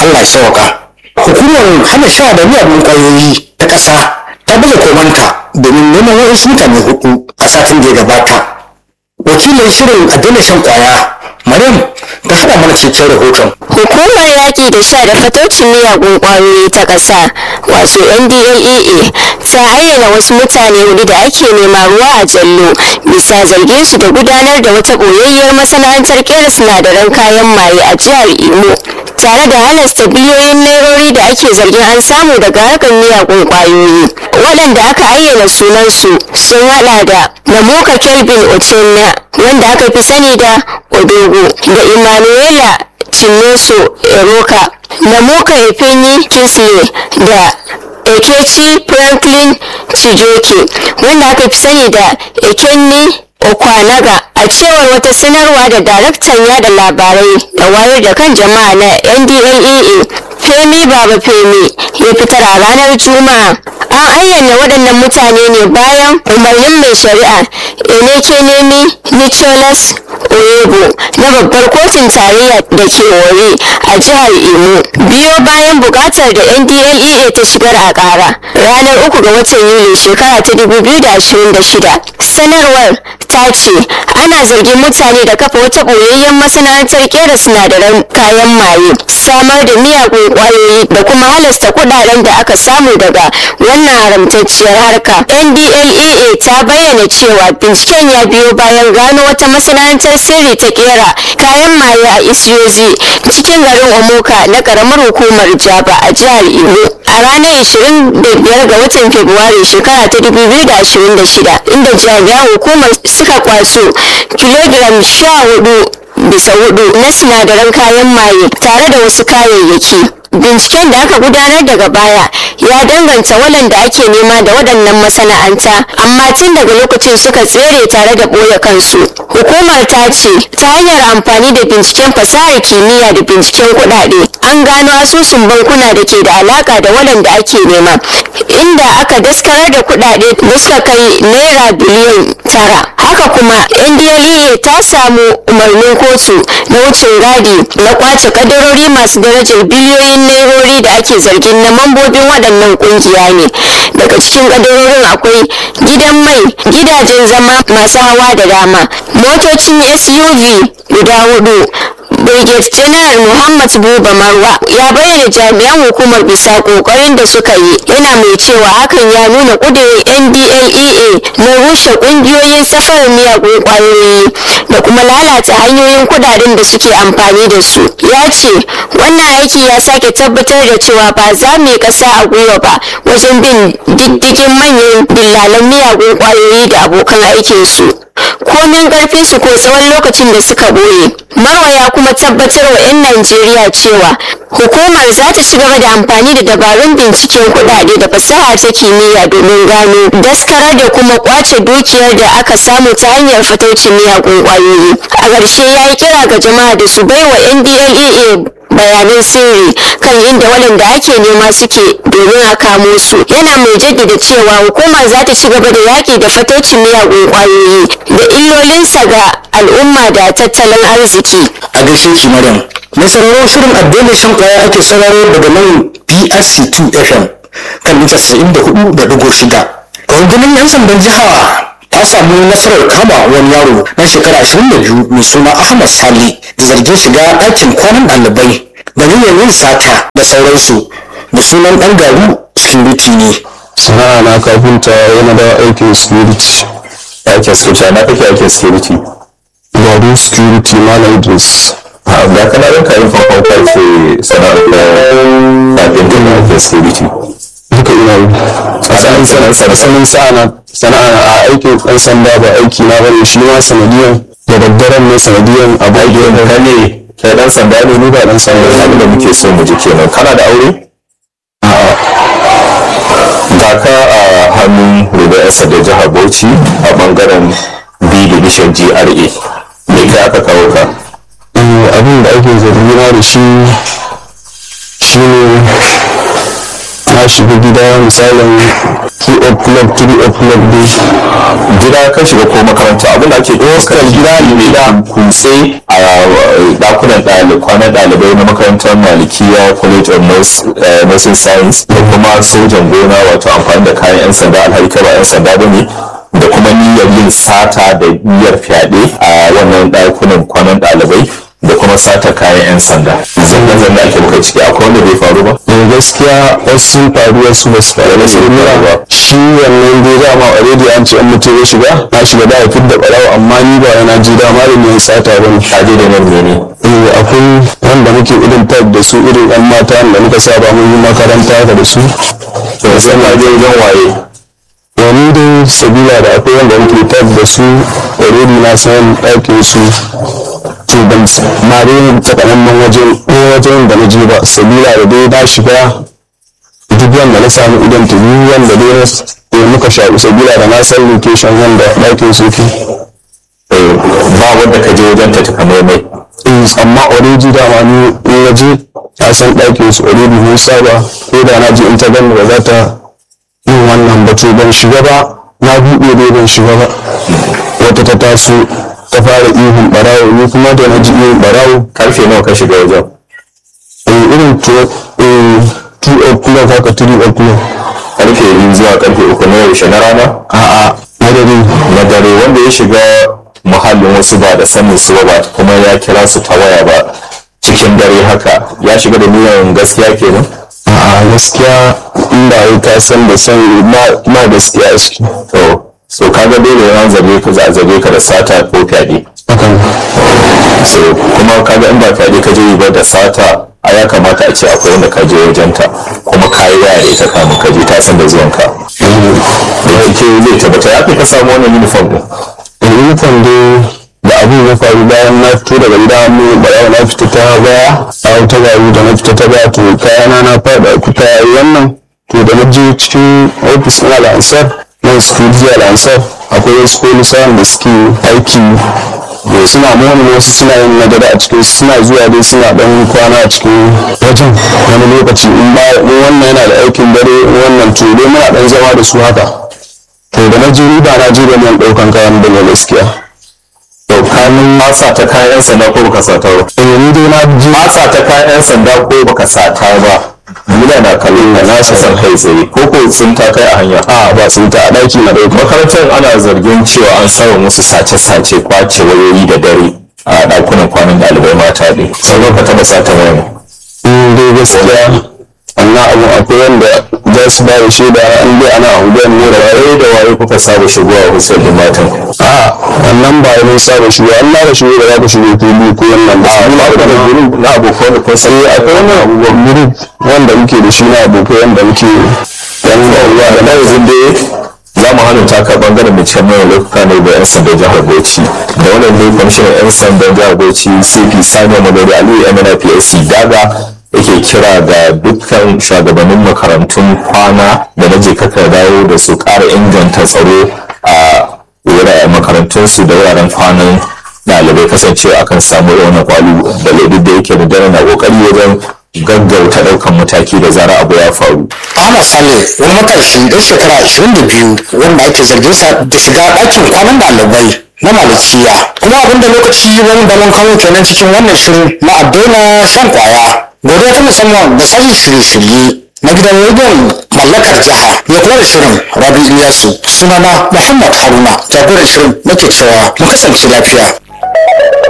Allah ya sauka hukumar hana sha da miyagun ƙwayoyi ta ƙasa ta baje komanta domin neman wasu mutane hudu a satin da ya gabata wakilin shirin a daina shan kwaya maryam ta haɗa mana cikakken rahoton Hukumar yaƙi da sha da fatocin miyagun ƙwayoyi ta ƙasa wato NDLEA ta ayyana wasu mutane hudu da ake nema ruwa a jallo bisa zargin su da gudanar da wata ɓoyayyar masana'antar kera sinadaran kayan maye a jihar Imo tare da halasta biliyoyin nairori da ake zargin an samu daga harkar miyagun ƙwayoyi waɗanda aka ayyana sunansu sun haɗa da Namuka Kelvin Otenna wanda aka fi sani da Odogo da Emmanuela Chineso Eroka, Namuka Efeni Kinsley da Ekechi Franklin Chijoke wanda aka fi sani da Ekenni Okwanaga a cewar wata sanarwa da daraktan yada labarai da wayar da kan jama'a na NDLEA Femi Baba Femi ya fitar a ranar Juma'a. An ayyana waɗannan mutane ne bayan umarnin mai shari'a Enekenemi Nicholas Oyebo na babbar kotun tarayya da ke wari a jihar Imo. Biyo bayan bukatar da NDLEA ta shigar a ƙara ranar uku ga watan Yuli shekara ta 2026. Sanarwar ta ce ana zargin mutane da kafa wata ɓoyayyen masana'antar kera sinadaran kayan maye samar da miyagun kwayoyi da kuma halasta kudaden da aka samu daga wannan haramtacciyar harka ndlea ta bayyana cewa binciken ya biyo bayan gano wata masana'antar sirri ta kera kayan maye a isiyozi cikin garin omoka na karamar hukumar jaba a jihar imo a ranar 25 ga watan fabrairu shekara ta 2026 inda jami'an hukumar suka kwaso kilogiram sha hudu bisa hudu na sinadaran kayan maye tare da wasu kayayyaki binciken da aka gudanar daga baya ya danganta waɗanda ake nema da waɗannan masana'anta amma tun daga lokacin suka tsere tare da ɓoye kansu hukumar ta ce ta hanyar amfani da binciken fasahar kimiyya da binciken kuɗaɗe an gano asusun bankuna da ke da alaka da waɗanda ake nema inda aka daskarar da kuɗaɗe da suka kai naira biliyan tara haka kuma ndlea ta samu umarnin kotu na wucin gadi na kwace kadarori masu darajar biliyoyin nairori da ake zargin na mambobin waɗannan ƙungiya ne daga cikin kadarorin akwai gidan mai gidajen zama masu hawa da dama motocin suv guda hudu Brigade General Muhammad Buba Marwa ya bayyana jami'an hukumar bisa kokarin da suka yi yana mai cewa hakan ya nuna kudirin NDLEA na rushe kungiyoyin safarar miyagun kwayoyi da kuma lalata hanyoyin kudaden da suke amfani da su. Ya ce wannan aiki ya sake tabbatar da cewa ba za mu yi kasa a gwiwa ba wajen bin diddigin manyan dillalan miyagun kwayoyi da abokan aikinsu. komin karfin su ko tsawon lokacin da suka boye marwa ya kuma tabbatar wa 'yan najeriya cewa hukumar za ta ci gaba da amfani da dabarun binciken kudade da fasaha ta kimiyya domin gano daskarar da kuma kwace dukiyar da aka samu ta hanyar fataucin miyagun kwayoyi a ƙarshe ya yi kira ga jama'a da su bai wa ndlea bayanan sirri kan inda waɗanda ake nema suke domin a kamo su yana mai jaddada cewa hukumar za ta ci gaba da yaƙi da fatocin miyagun ƙwayoyi da illolinsa ga al'umma da tattalin arziki a gaishe ki maryam mai sauraro shirin addinin shan kwaya ake sauraro daga nan prc 2 fm kan mita 94.6 rundunar yan sandan jiha ta samu nasarar kama wani yaro na shekara 22 mai suna ahmad sali da zargin shiga ɗakin kwanan ɗalibai da niyyar yin sata da sauransu da sunan ɗan garu security ne sana'a na kafinta yana da aikin security aikin security na kake aikin security garin security malam idris a ga kana yin kayan farkon karfe sana'ar da kafin da aikin security duka ina yi Sana'ar- sana'ar- sana'ar- sanin sana'a sana'a a aikin ɗan sanda ba aiki na bane shi ma sanadiyan da daddaren ne sanadiyan abu aikin da ka ne kai dan sanda ne ni ba dan sanda ne abin da muke so mu ji kenan kana da aure ga ka a hannun rubayarsa da jihar bauchi a bangaren b division gra me kai aka kawo ka Eh, abin da ake zargi na da shi shi ne na na shiga gida misalin 2 o'clock 3 o'clock dai gida ka shiga ko makaranta abin da ake Hostel gida ne, gida. kutse a dakunan ɗalibai kwanan ɗalibai na makarantar malikiya college of Nurse- eh, nursing science da kuma sojan gona wato amfani da kayan 'yan sanda alhali kai ba 'yan sanda ba ne da kuma niyyar yin sata da niyyar fyaɗe a wannan ɗakunan kwanan ɗalibai da kuma sata kayan 'yan sanda zanga-zanga ake muka ciki akwai wanda bai faru ba eh gaskiya wasu sun faru wasu ba su faru ba Wasu sun faru ba. shi wannan dai dama already an ce an mutum ya shiga na shiga da haifar da ɓarawo amma ni ba yana ji dama da mai sata ba ne kaje da nan ne eh akwai wanda muke irin tag da su irin yan mata da muka saba mun yi makaranta haka da su to sai ma je wajen waye wani dai sabila da akwai wanda muke tag da su already na san ɗakin su to ban ma dai takamaiman wajen ɗaya wajen da na je ba sabila da dai na shiga duk wanda na samu idan ta biyu wanda dai na eh, muka shaƙu sabila da na san location wanda ɗakin su ke Eh, ba wanda ka je wajen ta takamaimai Eh, amma already dama ni in na je na san ɗakin su already mun saba ko da na je in ta gani ba za ta yin wannan ba to ban shiga ba na buɗe dai ban shiga ba wata ta taso ta fara ihun ɓarawo ni kuma da na ji ihun ɓarawo karfe nawa ka shiga wajen eh, irin to eh, 2 o'clock haka 3 o'clock karfe biyu zuwa karfe uku na yaushe na rana a'a madari na dare wanda ya shiga muhallin wasu ba da sanin su ba kuma ya kira su ta waya ba cikin dare haka ya shiga da niyan gaskiya kenan a'a gaskiya inda ya ka san da san ma gaskiya a ciki to so kaga dole ya zabe ka za a zabe ka da sata ko fyaɗe hakan so kuma kaga in ba fyaɗe ka je yi ba da sata a ya kamata a ce akwai wanda ka je wajenta kuma ka yi waya da ita kamun ka je ta san da zuwanka da yake zai tabbata ya fi ka samu wannan uniform din uniform dai da abin ya faru bayan na fito daga gida mu bayan na fita ta baya a wata gari da na fita ta baya to kayana na fada kuta wannan to da na je cikin ofis na al'ansar na security al'ansar akwai wasu polisawan da suke aiki da suna moni wasu suna yin nadara a cikin suna zuwa dai suna dan kwana a cikin wajen wani lokaci in ba in wannan yana da aikin dare in wannan to dai muna dan zama da su haka to da na je ni ba na je da man daukan kayan bane gaskiya to kanin masa ta kayan sanda ko baka sata ba eh ni dai na je masa ta kayan sanda ko baka sata ba Muna na kallon ka na san kai tsaye ko ko sun ta kai a hanya a ba sun ta a daki na dauka makarantar ana zargin cewa an samu musu sace-sace kwace wayoyi da dare a ɗakunan kwanan ɗalibai mata ne sannan ka taɓa sata wani in dai gaskiya wannan abu akwai wanda za su ba da shaida an dai ana unguwar ne da waye da waye kuka saba shigowa hussein ɗin matan a wannan ba wani saba shigo an na da shigo da za ka shigo fili ko wannan ba su ba ba ku da group na abokan da kun san eh akwai wannan abubuwan group wanda muke da shi na abokai wanda muke yan uwa da da na yanzu dai za mu hannun taka bangaren da can mai lokuta ne da 'yan sandan jihar bauchi da wannan ne kwamishinan 'yan sandan jihar bauchi cp sani magana aliyu mnpsc daga yake kira ga dukkan shugabannin makarantun kwana da na je kaka dawo da su ƙara inganta tsaro a wuraren makarantunsu da wuraren kwanan ɗalibai kasancewa akan samu rauna kwalu da duk da yake da dare na ƙoƙari wajen gaggauta ɗaukan mataki da zara abu ya faru Ahmad Saleh wani matashi ɗan shekara 22 wanda ake zargin sa da shiga ɗakin kwanan ɗalibai na malikiya kuma abinda lokaci wani da mun kawo kenan cikin wannan shirin na addona shan kwaya godiya ta musamman da sashen shirye-shirye na gidan rediyon mallakar jiha ya kula da shirin rabi iliyasu sunana muhammad haruna jagoran shirin nake cewa mu kasance lafiya